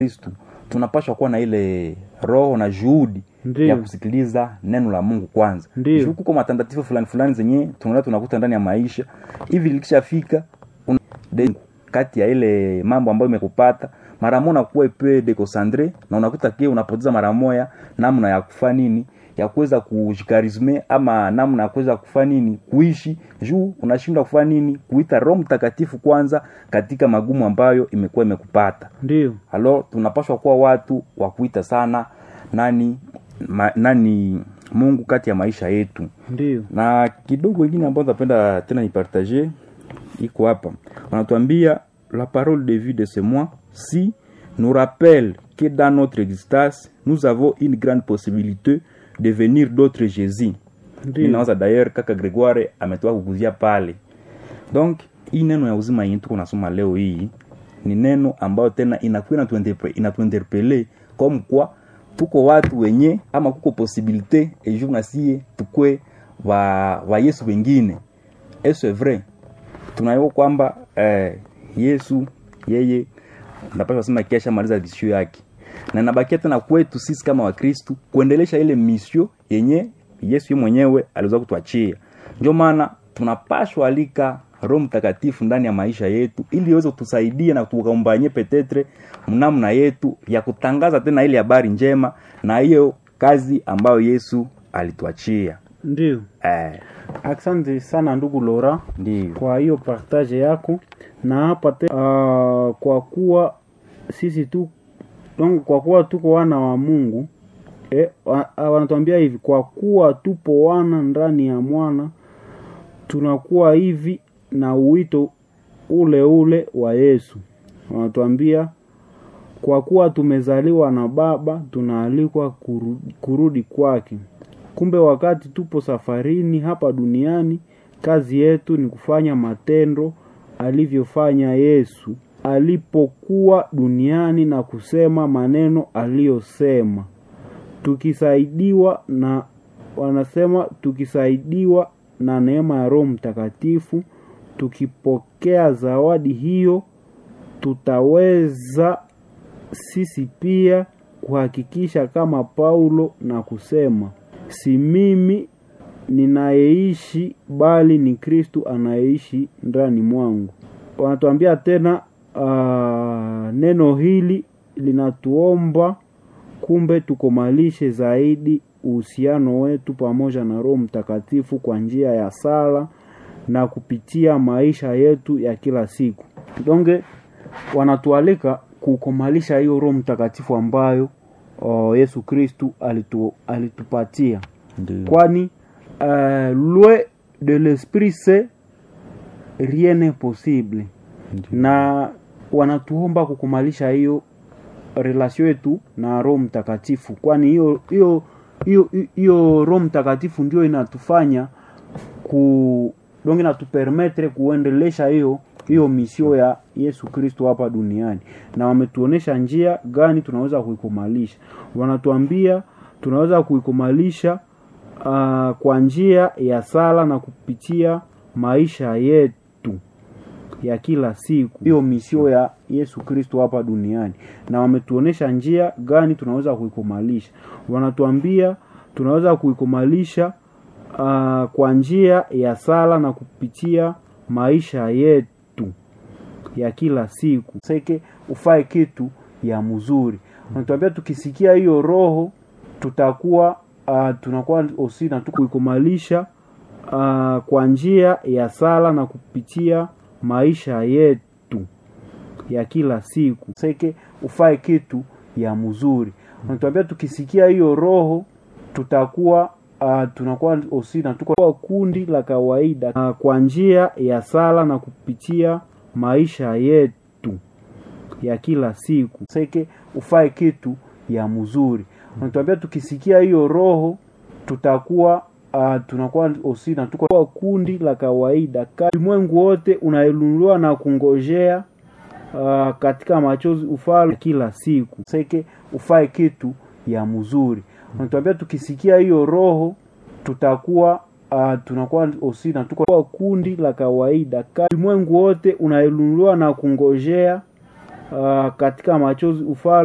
Kristu tunapaswa kuwa na ile roho na juhudi Ndiyo. ya kusikiliza neno la Mungu kwanza. Ndiyo. Juu kuko matandatifu fulani fulani zenye tunaona tunakuta ndani ya maisha hivi, likishafika una- de- kati ya ile mambo ambayo imekupata mara moja unakuwa ipe dekosandre na unakuta pia unapoteza mara moja namna ya kufa nini ya kuweza kujikarisme ama namna ya kuweza kufa nini kuishi juu unashindwa kufa nini kuita Roho Mtakatifu kwanza katika magumu ambayo imekuwa imekupata Ndiyo. halo tunapaswa kuwa watu wa kuita sana nani ma, nani mungu kati ya maisha yetu Ndiyo. na kidogo ingine ambayo napenda tena nipartage iko hapa wanatuambia la parole de vie de ce mois si nous rappelle que dans notre existence nous avons une grande possibilité de venir d'autres jésus Ndiyo. ninawaza d'ailleurs kaka gregoire ametoka kukuzia pale donc hii neno ya uzima yenye tuko nasoma leo hii ni neno ambayo tena inakuwa inatuinterpe- inatuinterpele comme kwa tuko watu wenye ama kuko posibilite ejour nasie tukwe wa, wa yesu wengine et c'est vrai tunayua kwamba eh, yesu yeye napasha sema kesha maliza visio yake na inabakia tena kwetu sisi kama wakristu kuendelesha ile misio yenye yesu ye mwenyewe aliweza kutuachia ndio maana tunapashwa alika roho mtakatifu ndani ya maisha yetu ili iweze kutusaidia na tukaombanye petetre mnamna yetu ya kutangaza tena ile habari njema na hiyo kazi ambayo yesu alituachia Ndiyo. eh, Asante sana ndugu Lora ndio kwa hiyo partage yako na hapa te, uh, kwa kuwa sisi tu donc kwa kuwa tuko wana wa Mungu eh, wa, uh, wanatuambia hivi kwa kuwa tupo wana ndani ya mwana tunakuwa hivi na uwito ule ule wa Yesu. Wanatuambia kwa kuwa tumezaliwa na Baba tunaalikwa kurudi, kurudi kwake. Kumbe wakati tupo safarini hapa duniani, kazi yetu ni kufanya matendo alivyofanya Yesu alipokuwa duniani na kusema maneno aliyosema, tukisaidiwa na wanasema tukisaidiwa na neema ya Roho Mtakatifu, tukipokea zawadi hiyo, tutaweza sisi pia kuhakikisha kama Paulo na kusema, si mimi ninayeishi bali ni Kristu anayeishi ndani mwangu. Wanatuambia tena uh, neno hili linatuomba kumbe tukomalishe zaidi uhusiano wetu pamoja na Roho Mtakatifu kwa njia ya sala na kupitia maisha yetu ya kila siku. Donge wanatualika kukomalisha hiyo Roho Mtakatifu ambayo uh, Yesu Kristu alitu, alitupatia ndio kwani uh, loin de l'esprit saint rien n'est possible na wanatuomba kukumalisha hiyo relation yetu na Roho Mtakatifu, kwani hiyo hiyo hiyo hiyo Roho Mtakatifu ndio inatufanya ku donc inatupermetre kuendelesha hiyo hiyo misio ya Yesu Kristo hapa duniani, na wametuonesha njia gani tunaweza kuikumalisha. Wanatuambia tunaweza kuikumalisha uh, kwa njia ya sala na kupitia maisha yetu ya kila siku, hiyo misio ya Yesu Kristo hapa duniani, na wametuonesha njia gani tunaweza kuikumalisha. Wanatuambia tunaweza kuikumalisha uh, kwa njia ya sala na kupitia maisha yetu ya kila siku. Seke ufae kitu ya mzuri, wanatuambia tukisikia hiyo roho tutakuwa uh, tunakuwa osi na tukuikumalisha uh, kwa njia ya sala na kupitia maisha yetu ya kila siku. Seke ufae kitu ya mzuri, wanatuambia tukisikia hiyo roho tutakuwa uh, tunakuwa osi na tuko kundi la kawaida uh, kwa njia ya sala na kupitia maisha yetu ya kila siku. Seke ufae kitu ya mzuri, wanatuambia tukisikia hiyo roho tutakuwa uh, tunakuwa osi na tuko kundi la kawaida. Ulimwengu wote unainuliwa na kungojea uh, katika machozi ufalme kila siku. Seke ufae kitu ya mzuri, wanatuambia tukisikia hiyo roho tutakuwa uh, tunakuwa osi na tuko kundi la kawaida. Ulimwengu wote unainuliwa na kungojea uh, katika machozi ufalme